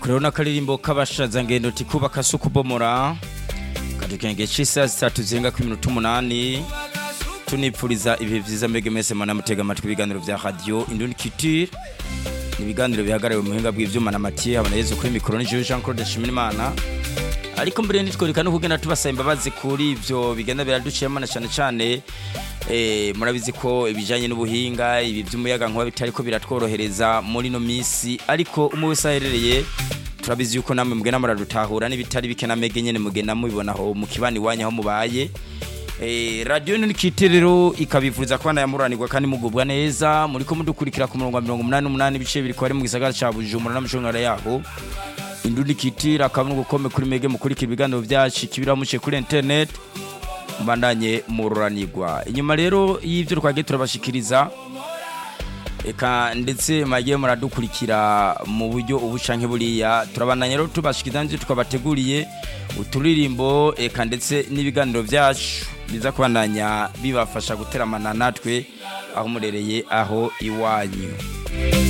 kureho n'akaririmbo k'abashaza ngendo tikubaka si ukubomora katukenge c'isaha zitatu zirenga ku minota umunani tunipfuriza ibihe vyiza mbege mwese mwana mutega amatwi ibiganiro vya radio indundi culture ni ibiganiro bihagarariwe mu buhinga bw'ivyuma na Mathieu habona Yezu kuri mikoro ni Jean Jean Claude Nshimirimana ariko mbere nitwereka no kugenda tubasaba imbabazi kuri ivyo bigenda biraduciyemo na cane cane eh, murabizi ko ibijanye n'ubuhinga ibi vy'umuyaga nkuba bitariko biratworohereza muri no misi ariko umwe wese aherereye turabizi yuko namwe mugenda muradutahura n'ibitari bike na mege nyene mugenda mubibona aho mu kibani wanyu aho mubaye Eh, radio nini rero ikabivuza ko yamuranirwa kandi mugubwa neza muriko mudukurikira ku murongo wa 88 ibice biri ko ari mu gisagara ca Bujumbura n'amashongara yaho indundi kitira kamwe gukome kuri mege mukurikira ibiganiro vyacu kibira muce kuri internet mbandanye mururanirwa inyuma rero y'ivyo twagiye turabashikiriza eka ndetse mwagiye muradukurikira mu buryo ubu canke buriya turabandanya rero tubashikiriza n'ivyo twabateguriye uturirimbo eka ndetse n'ibiganiro vyacu biza kubandanya bibafasha guteramana natwe aho murereye aho iwanyu